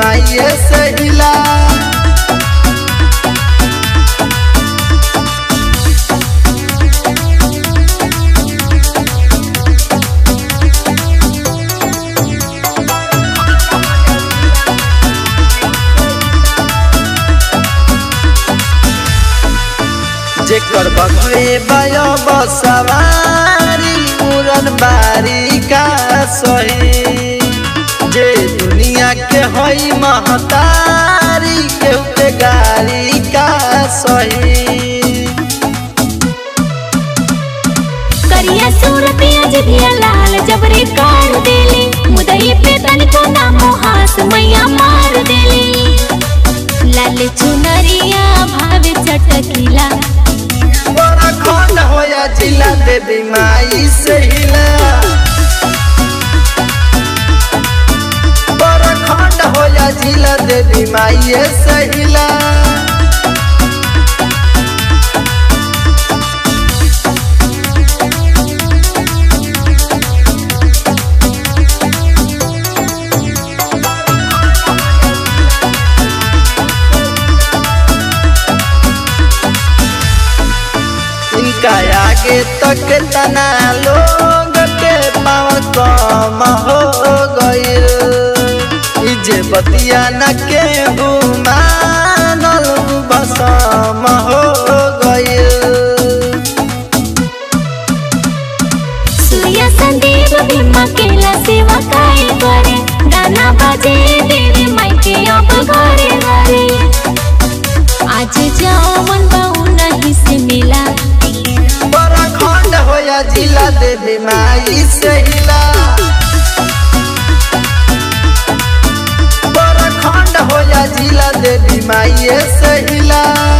माइये से हिला जेकर बघे बयो बसवारी उड़न बारी का सही जे दुनिया के हई महतारी केहू के गारी का सही करिया सूरतिया जिभिया लाल जबरे काढ़ देले मुदई पे तनिको ना मोहास मैया मार देले लाल चुनरिया भावे चटकिला बड़ा खंड होया जिला देवी माई से हिला बड़ा खंड होया जिला देवी माई से हिला इनका आगे तक तना लोग के पाँव कम हो गईल ई जे बतिया न के मानल बसम हो गईल सूर्य संदीप भीमा केला सेवा काय करे गाना बाजे देवी माई के अब घरे घरे आज जावन बहु नहीं से मिला बड़ा खंड होया जिला देवी माई से हिला बड़ा खंड होया जिला देवी माई से हिला